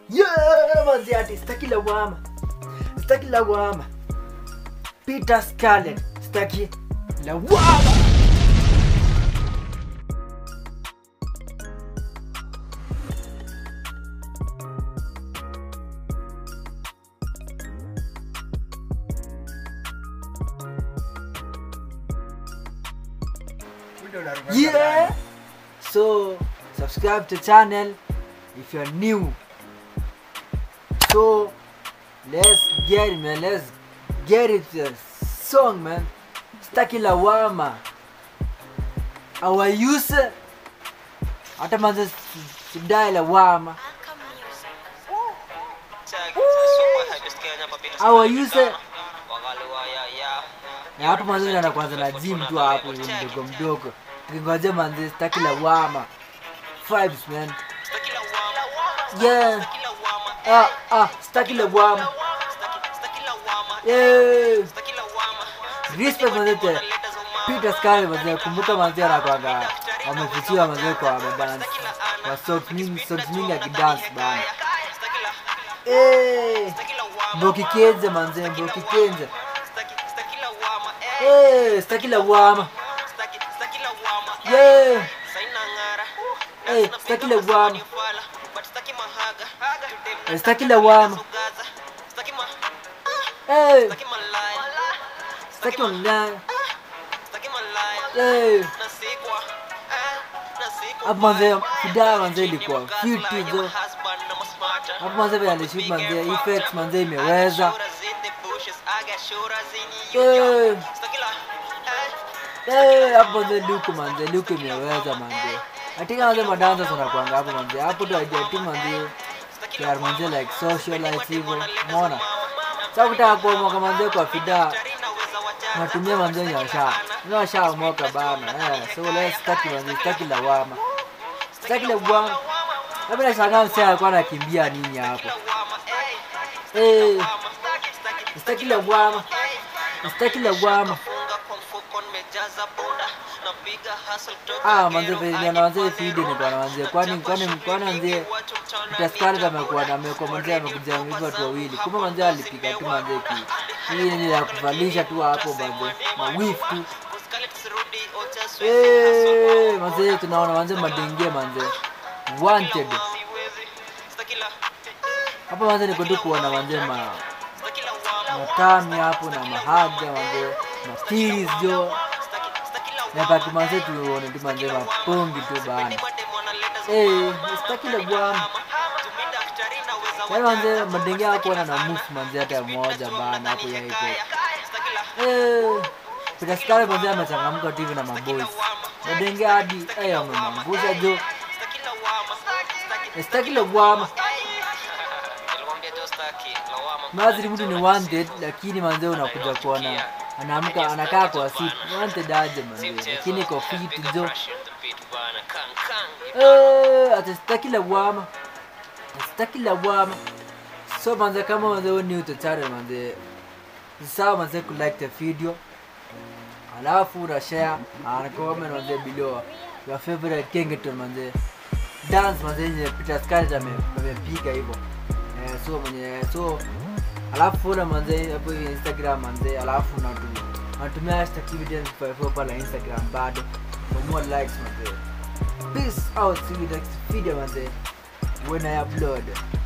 Yeah, manzi ati sitaki lawama. Sitaki lawama. Peter Scarlett, sitaki lawama. Yeah. So subscribe to channel if you're new. So let's get it, man. Let's get it to the song, man. Staki lawama. Our user hata manze sidai lawama. Our user na hapo manze naenda kwanza na gym tu hapo mdogo mdogo. Tukingojea manze staki lawama. Vibes, man. Yeah. Ah, ah, staki lawama. Yeah. Respect manze te. Peter Scarlett manze kumbuka manze anakwanga wamefichiwa manze kwa dance. Kwa socks mingi, socks mingi akidance bana. Eh. Mboki Kenze manze, Mboki Kenze. Eh, staki lawama. Yeah. Eh, staki lawama. Eh, staki lawama. Eh, staki online. Eh. Hapo manze fidaa manze ilikuwa fiti zo. Hapo manze vile alishoot manze effects manze imeweza. Eh. Eh, hapo manze luku manze luku imeweza manze. Atika manze madansa zinakuanga hapo manze. Hapo ndo idea tu manze. Yar manze like socialize hivyo. Umeona? Sasa kutaka kuomoka manze kwa fidaa natumia manze nyasha. Nyasha moka bana. Eh, so let's staki manze, staki lawama. Staki lawama. Labda nashangaa msee alikuwa anakimbia nini hapo. Eh, staki lawama. Staki lawama. Ah, manze vile na manze feed ni bwana manze. Kwani kwani kwani manze Peter Scarlett amekuwa na amekuwa manze amekuja hivyo watu wawili. Kumbe manze alipiga tu manze ki. Hii ni ya kuvalisha tu hapo manze. Na whiff tu. Eh, manze tunaona manze madenge manze. Wanted. Hapo manze niko tu kuona manze ma matami hapo na mahaga manze. Na series jo. Napaki manze tuone tu manze mapongi tu bana. Eh, sitaki la bwana. Yaani manze madenge hapo na move manze hata moja bana hapo ya hivyo. Eh, Peter Scarlett manze amechangamka tu hivi na maboys. Madenge hadi eh wamemangusha jo. Sitaki la bwana. Mazri mtu ni wanted lakini manze unakuja kuona anaamka anakaa kwa seat wanted aje manze lakini kwa fit jo. Eh, ati sitaki lawama. Sitaki lawama. So manze kama manze wewe ni utachana manze. Ni sawa manze ku like the video. Alafu una share na comment manze below your favorite Kengeton manze. Dance manze yenye Peter Scarlett ame- amepiga hivyo. Eh, so mwenye so alafu follow manze hapo hivi Instagram manze alafu natumia natumia hashtag TVDance54 pale Instagram bado for more likes manze. Peace out. See you next video, man. When I upload.